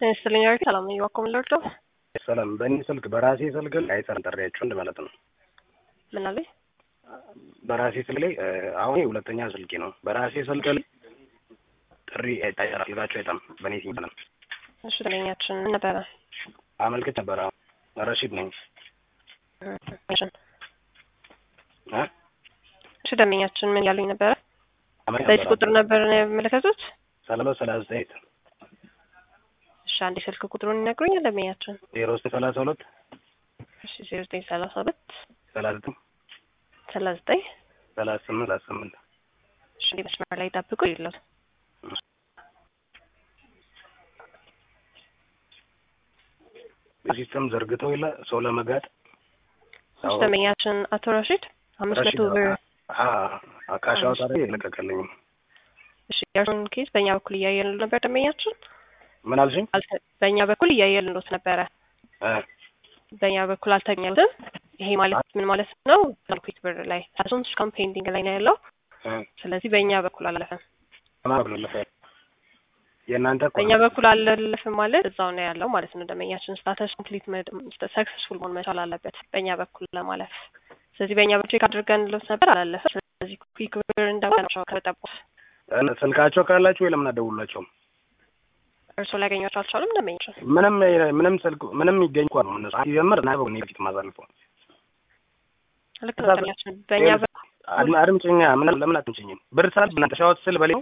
ይስጥልኝ አርኪ ሰላም ነኝ። ዋኮም ልርዶ ሰላም በእኔ ስልክ በራሴ ስልክ ላይ አይሰራም ጥሪያችሁ እንደ ማለት ነው። ምን አለኝ? በራሴ ስልክ ላይ አሁን ሁለተኛ ስልኬ ነው። በራሴ ስልክ ላይ ጥሪ አይሰራም፣ ስልካችሁ አይጠም። በእኔ ሲም ነው። እሺ ደንበኛችን ምን ነበረ? አመልክት ነበረ። ረሺድ ነኝ። እ እሺ ደንበኛችን ምን ያሉኝ ነበረ? አመልክት በዚህ ነበረ። ቁጥር ነበር ነው ያመለከቱት? ሰላሳ ሰላሳ ዘጠኝ እሺ አንድ ስልክ ቁጥሩን ይነግሩኛል ደንበኛችን? ዜሮ ዘጠኝ ሰላሳ ሁለት እሺ ዜሮ ዘጠኝ ሰላሳ ሁለት ሰላሳ ዘጠኝ ሰላሳ ዘጠኝ ሰላሳ ስምንት ሰላሳ ስምንት እሺ እንዲህ መስመር ላይ ጠብቁ ይሉት ሲስተም ዘርግተው የለ ሰው ለመጋጥ እሺ ደንበኛችን አቶ ረሺድ አምስት መቶ ብር ካሻው ታዲያ የለቀቀልኝም። እሺ የእርሱን ኬዝ በእኛ በኩል እያየልን ነበር ደንበኛችን ምን አልሽኝ? አልተ- በእኛ በኩል እያየልንሎት ነበረ እ በእኛ በኩል አልተገኘልትም። ይሄ ማለት ምን ማለት ነው? ኩዊክ ብር ላይ እሱም እስካሁን ፔንዲንግ ላይ ነው ያለው። እ ስለዚህ በእኛ በኩል አላለፈም። ከማን ብሎ ለፈ የእናንተ እኮ በእኛ ነው። በኩል አላለፍም ማለት እዛው ነው ያለው ማለት ነው። ደንበኛችን ስታተስ ኮምፕሊት ሰክሰስፉል መሆን መቻል አለበት በእኛ በኩል ለማለፍ። ስለዚህ በእኛ በኩል ቼክ አድርገን ልሎት ነበር አላለፈም። ስለዚህ ኩዊክ ብር እንደሆነ ከጠቁት እ ስልካቸው ካላችሁ ወይ ለምን አትደውሉላቸውም? እርስዎ ሊያገኟቸው አልቻሉም። ደንበኛችን ምንም ምንም ስልክ ምንም ይገኝ እንኳን ነው እነሱ ሲጀምር እና በኔ ፊት ማሳልፈው ልክ ነው ደንበኛችን በእኛ በኩል አድም አድምጪኛ ምን ለምን አትምጪኝም? ብር ሳልፍ በእናንተ ሻወት ስል በሌ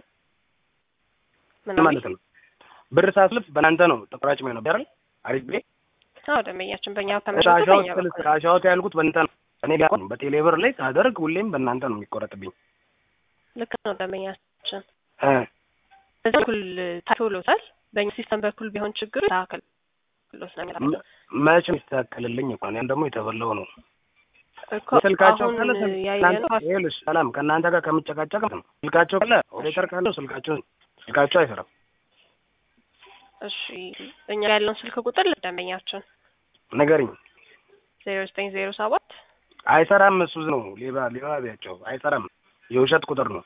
ምን ማለት ነው። ብር ሳስልፍ በእናንተ ነው ተቆራጭ ነው አይደል? አሪፍ ቤ አዎ ደንበኛችን በእኛ ከመሸጡ ሻወት በእኛ ስል በኩል ሻወት ያልኩት በእናንተ ነው። እኔ ቢያቆን በቴሌ ብር ላይ ሳደርግ ሁሌም በእናንተ ነው የሚቆረጥብኝ። ልክ ነው ደንበኛችን እ በዚህ በኩል ታይቶሎታል። በእኛ ሲስተም በኩል ቢሆን ችግሩ ታከል ሎት ነው የሚለው መቼ ይስተካከልልኝ እኮ ነው። ያን ደግሞ የተበላው ነው እኮ ስልካቸው አሁን ካለ ስልክ- ያየነው እናንተ- ይኸውልሽ ሰላም ከእናንተ ጋር ከምጨቃጨቅ ነው። ስልካቸው ካለ ኦዲተር ካለው ስልካቸው ስልካቸው አይሰራም። እሺ እኛ ያለውን ስልክ ቁጥር ለደንበኛችን ንገሪኝ። ዜሮ ዘጠኝ ዜሮ ሰባት አይሰራም። እሱ ነው ሌባ ሌባ ቢያቸው አይሰራም። የውሸት ቁጥር ነው።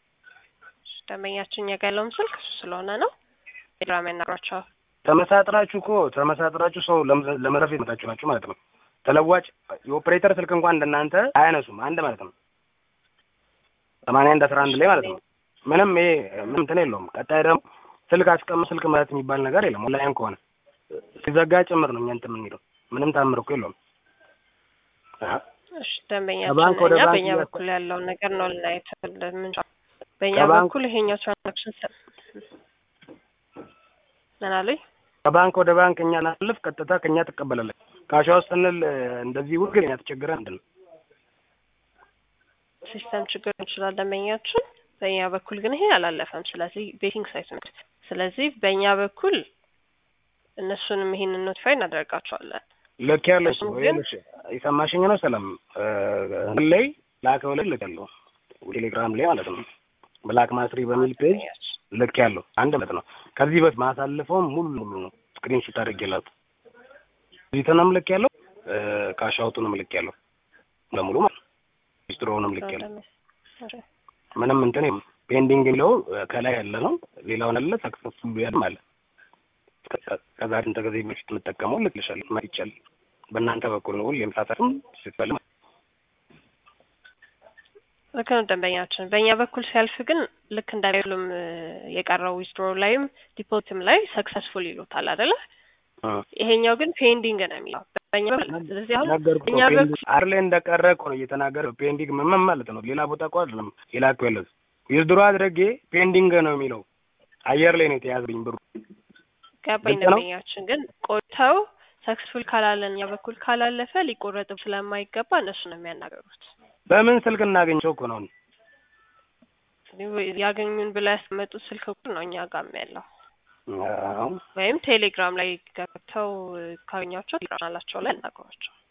ደንበኛችን እኛ ጋር ያለውን ስልክ እሱ ስለሆነ ነው ቴሌግራም ያናግሯቸዋል። ተመሳጥራችሁ እኮ ተመሳጥራችሁ ሰው ለመ- ለመረፍ የመጣችሁ ናችሁ ማለት ነው። ተለዋጭ የኦፕሬተር ስልክ እንኳን እንደናንተ አያነሱም። አንድ ማለት ነው። ሰማንያ አንድ አስራ አንድ ላይ ማለት ነው። ምንም ይሄ ምንም እንትን የለውም። ቀጣይ ደግሞ ስልክ አስቀምጥ ስልክ ማለት የሚባል ነገር የለም። ኦንላይን ከሆነ ሲዘጋ ጭምር ነው እኛ እንትን የምንሄደው። ምንም ታምር እኮ የለውም። አሀ። እሺ ደንበኛችን ከባንክ ወደ እኛ ባንክ በእኛ እያስ- በኩል ያለውን ነገር ነው ልናየት የምንችለው። በእኛ ከባንክ- በኩል ይሄኛው ትራንዛክሽን ሰ- ምን አሉኝ? ከባንክ ወደ ባንክ እኛ ናልፍ ቀጥታ ከእኛ ትቀበላለች። ካሻ ውስጥ ስንል እንደዚህ ውግ እኛ ተቸግረ ምንድን ነው ሲስተም ችግር ይችላል ደንበኛችን። በእኛ በኩል ግን ይሄ አላለፈም። ስለዚህ ቤቲንግ ሳይት ነው። ስለዚህ በእኛ በኩል እነሱንም ይሄንን ኖቲፋይ እናደርጋቸዋለን። ልክ ያለች እሱም ወይ ግን- ልሽ የሰማሽኝ ነው። ሰላም እ ላይ ላከው ላይ ልክ ያለው ቴሌግራም ላይ ማለት ነው። ብላክ ማስሪ በሚል ፔጅ ልክ ያለው አንድ ማለት ነው። ከዚህ በት ማሳልፈውም ሙሉ ሙሉ ነው ስክሪንሾት አድርጌላት ሪተንም ልክ ያለው እ ካሻውቱንም ልክ ያለው ለሙሉ ማለት ነው። ሂስትሪውንም ልክ ያለው ምንም እንትን የለም። ፔንዲንግ የሚለው እ ከላይ ያለ ነው። ሌላውን አለ ሰክሰስፉል ያለ ማለት ከዛሬ እንተ ጊዜ በፊት የምጠቀመው ልክልሻለሁ ማለት ይቻላል። በእናንተ በኩል ነው ሁሌም ሳሳትም ስትበል ልክ ነው ደንበኛችን። በእኛ በኩል ሲያልፍ ግን ልክ እንዳይሉም የቀረው ዊዝድሮ ላይም ዲፖዚትም ላይ ሰክሰስፉል ይሉታል አይደለ? ይሄኛው ግን ፔንዲንግ ነው የሚለው በእኛ በኩል። ስለዚህ አሁን ነገርኩ እኛ እኮ በኩል አር ላይ እንደቀረ እኮ ነው እየተናገረ ፔንዲንግ ምን ምን ማለት ነው? ሌላ ቦታ እኮ አይደለም የላኩ ያለው ዊዝድሮ አድርጌ ፔንዲንግ ነው የሚለው አየር ላይ ነው የተያዘብኝ ብሩ። ገባኝ ግልጽ ነው? ደንበኛችን። ግን ቆይተው ሰክሰስፉል ካላለን እኛ በኩል ካላለፈ ሊቆረጥም ስለማይገባ እነሱ ነው የሚያናገሩት። በምን ስልክ እናገኘው እኮ ነው ያገኙን ብላ ያስቀመጡት ስልክ ቁጥር ነው እኛ ጋርም ያለው አዎ። ወይም ቴሌግራም ላይ ገብተው ካገኟቸው ቴሌግራም ቻናላቸው ላይ ያናግሯቸው።